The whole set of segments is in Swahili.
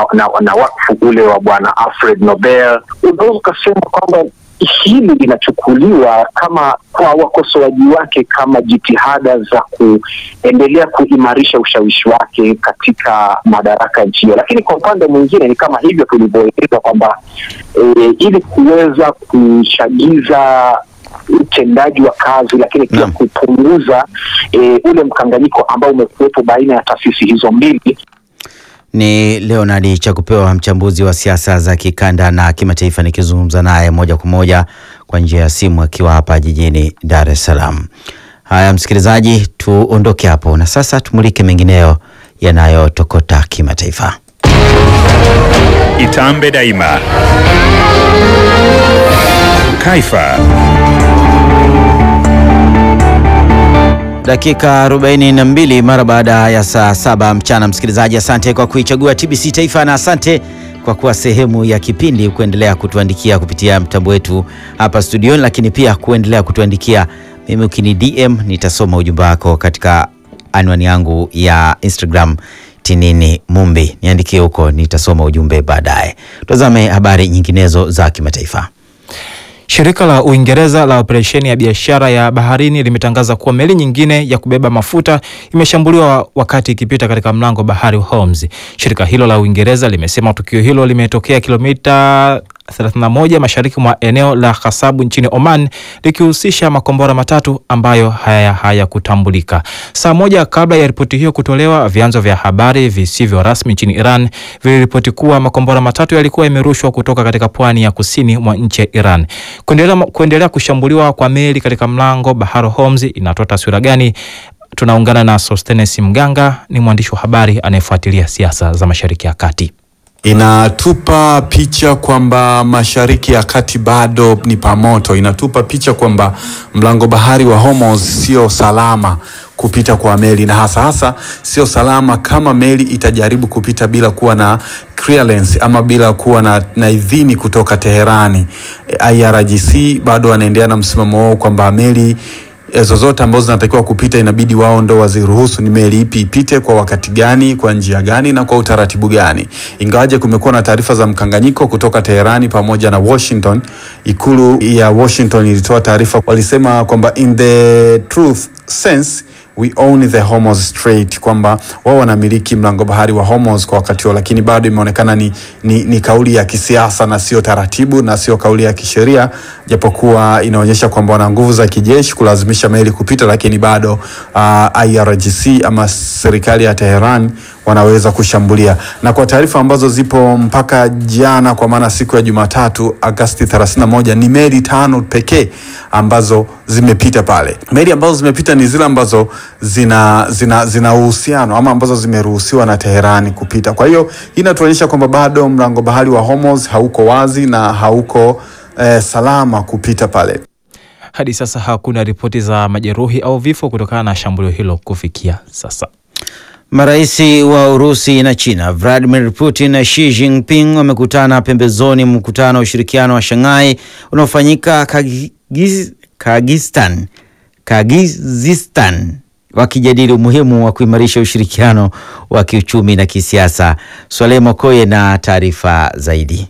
na, na wakfu ule wa bwana Alfred Nobel, unaweza ukasema kwamba hili linachukuliwa kama kwa wakosoaji wake kama jitihada za kuendelea kuimarisha ushawishi wake katika madaraka nchi hiyo, lakini kwa upande mwingine ni kama hivyo tulivyoeleza kwamba e, ili kuweza kuchagiza utendaji wa kazi lakini pia Naam. kupunguza e, ule mkanganyiko ambao umekuwepo baina ya taasisi hizo mbili Ni Leonard Chakupewa, mchambuzi wa siasa za kikanda na kimataifa, nikizungumza naye moja kwa moja kwa njia ya simu akiwa hapa jijini Dar es Salaam. Haya, msikilizaji, tuondoke hapo na sasa tumulike mengineyo yanayotokota kimataifa. Itambe Daima. Kaifa. Dakika 42 mara baada ya saa saba mchana. Msikilizaji, asante kwa kuichagua TBC Taifa na asante kwa kuwa sehemu ya kipindi, kuendelea kutuandikia kupitia mtambo wetu hapa studioni, lakini pia kuendelea kutuandikia mimi. Ukini DM nitasoma ujumbe wako katika anwani yangu ya Instagram Tinini Mumbi, niandikie huko, nitasoma ujumbe baadaye. Tazame habari nyinginezo za kimataifa. Shirika la Uingereza la operesheni ya biashara ya baharini limetangaza kuwa meli nyingine ya kubeba mafuta imeshambuliwa wakati ikipita katika mlango bahari wa Hormuz. Shirika hilo la Uingereza limesema tukio hilo limetokea kilomita 31 mashariki mwa eneo la Khasabu nchini Oman likihusisha makombora matatu ambayo haya hayakutambulika. Saa moja kabla ya ripoti hiyo kutolewa, vyanzo vya habari visivyo rasmi nchini Iran viliripoti kuwa makombora matatu yalikuwa yamerushwa kutoka katika pwani ya kusini mwa nchi ya Iran. Kuendelea, kuendelea kushambuliwa kwa meli katika mlango bahari Hormuz inatoa taswira gani? Tunaungana na Sostenes Mganga, ni mwandishi wa habari anayefuatilia siasa za Mashariki ya Kati. Inatupa picha kwamba Mashariki ya Kati bado ni pamoto. Inatupa picha kwamba mlango bahari wa Hormuz sio salama kupita kwa meli, na hasa hasa sio salama kama meli itajaribu kupita bila kuwa na clearance ama bila kuwa na, na idhini kutoka Teherani. IRGC bado wanaendelea na msimamo wao kwamba meli zozote ambazo zinatakiwa kupita inabidi wao ndo waziruhusu ni meli ipi ipite kwa wakati gani, kwa njia gani na kwa utaratibu gani. Ingawaje kumekuwa na taarifa za mkanganyiko kutoka Teherani pamoja na Washington. Ikulu ya Washington ilitoa taarifa, walisema kwamba in the truth sense we own the Hormuz Strait, kwamba wao wanamiliki mlango bahari wa Hormuz kwa wakati huo, lakini bado imeonekana ni, ni, ni kauli ya kisiasa na sio taratibu na sio kauli ya kisheria, japokuwa inaonyesha kwamba wana nguvu za kijeshi kulazimisha meli kupita, lakini bado uh, IRGC ama serikali ya Tehran wanaweza kushambulia. Na kwa taarifa ambazo zipo mpaka jana, kwa maana siku ya Jumatatu Agosti 31, ni meli tano pekee ambazo zimepita pale. Meli ambazo zimepita ni zile ambazo zina zina zina uhusiano ama ambazo zimeruhusiwa na Teherani kupita. Kwa hiyo hii inatuonyesha kwamba bado mlango bahari wa Hormuz hauko wazi na hauko eh, salama kupita pale. Hadi sasa hakuna ripoti za majeruhi au vifo kutokana na shambulio hilo kufikia sasa. Maraisi wa Urusi na China Vladimir Putin na Xi Jinping wamekutana pembezoni mwa mkutano wa ushirikiano wa Shanghai unaofanyika Kagiz, Kagistan, Kagizistan wakijadili umuhimu wa kuimarisha ushirikiano wa kiuchumi na kisiasa. Swaleh Mokoye na taarifa zaidi.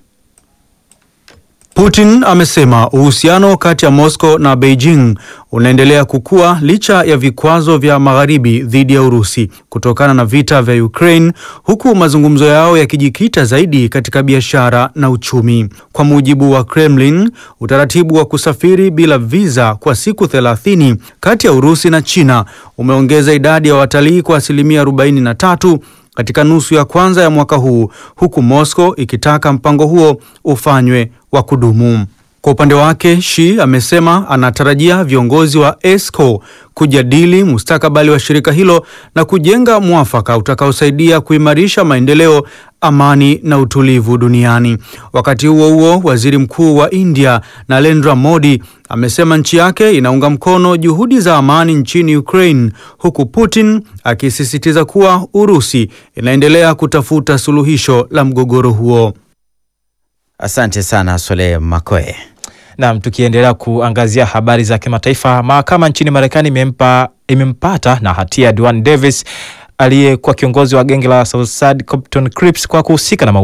Putin amesema uhusiano kati ya Moscow na Beijing unaendelea kukua licha ya vikwazo vya magharibi dhidi ya Urusi kutokana na vita vya Ukraine, huku mazungumzo yao yakijikita zaidi katika biashara na uchumi. Kwa mujibu wa Kremlin, utaratibu wa kusafiri bila visa kwa siku 30 kati ya Urusi na China umeongeza idadi ya watalii kwa asilimia 43 katika nusu ya kwanza ya mwaka huu huku Moscow ikitaka mpango huo ufanywe wa kudumu. Kwa upande wake, Xi amesema anatarajia viongozi wa ESCO kujadili mustakabali wa shirika hilo na kujenga mwafaka utakaosaidia kuimarisha maendeleo, amani na utulivu duniani. Wakati huo huo, waziri mkuu wa India Narendra Modi amesema nchi yake inaunga mkono juhudi za amani nchini Ukraine, huku Putin akisisitiza kuwa Urusi inaendelea kutafuta suluhisho la mgogoro huo. Asante sana Swaleh Makoe. Naam, tukiendelea kuangazia habari za kimataifa, mahakama nchini Marekani imempa imempata na hatia Duane Davis aliyekuwa kiongozi wa genge la Southside Compton Crips kwa kuhusika na